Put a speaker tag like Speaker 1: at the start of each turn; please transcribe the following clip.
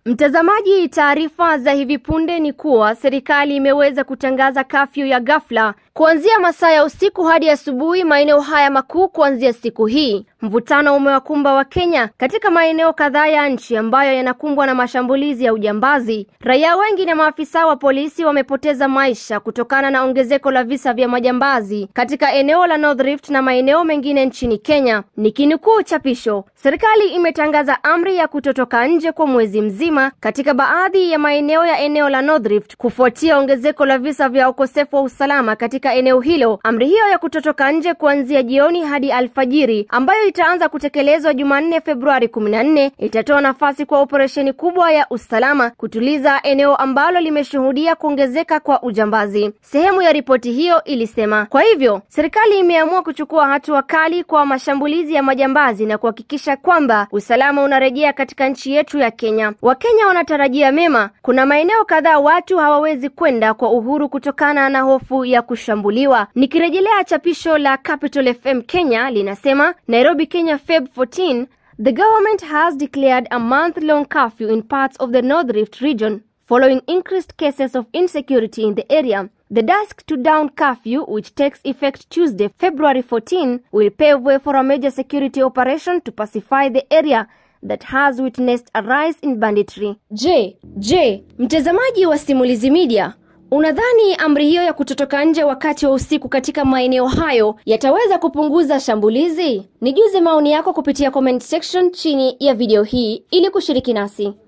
Speaker 1: Mtazamaji, taarifa za hivi punde ni kuwa serikali imeweza kutangaza kafyu ya ghafla kuanzia masaa ya usiku hadi asubuhi maeneo haya makuu kuanzia siku hii. Mvutano umewakumba wa Kenya katika maeneo kadhaa ya nchi ambayo yanakumbwa na mashambulizi ya ujambazi. Raia wengi na maafisa wa polisi wamepoteza maisha kutokana na ongezeko la visa vya majambazi katika eneo la North Rift na maeneo mengine nchini Kenya. Nikinukuu chapisho, serikali imetangaza amri ya kutotoka nje kwa mwezi mzima katika baadhi ya maeneo ya eneo la North Rift kufuatia ongezeko la visa vya ukosefu wa usalama katika eneo hilo. Amri hiyo ya kutotoka nje kuanzia jioni hadi alfajiri ambayo itaanza kutekelezwa Jumanne Februari 14 itatoa nafasi kwa operesheni kubwa ya usalama kutuliza eneo ambalo limeshuhudia kuongezeka kwa ujambazi. Sehemu ya ripoti hiyo ilisema. Kwa hivyo, serikali imeamua kuchukua hatua kali kwa mashambulizi ya majambazi na kuhakikisha kwamba usalama unarejea katika nchi yetu ya Kenya. Wakenya wanatarajia mema. Kuna maeneo kadhaa watu hawawezi kwenda kwa uhuru kutokana na hofu ya kushambuliwa. Nikirejelea chapisho la Capital FM Kenya linasema Nairobi Kenya Feb 14 The government has declared a month-long curfew in parts of the North Rift region following increased cases of insecurity in the area. The dusk to dawn curfew, which takes effect Tuesday, February 14, will pave way for a major security operation to pacify the area that has witnessed a rise in banditry. Je, je, mtazamaji wa Simulizi Media, unadhani amri hiyo ya kutotoka nje wakati wa usiku katika maeneo hayo yataweza kupunguza shambulizi? Nijuze maoni yako kupitia comment section chini ya video hii ili kushiriki nasi.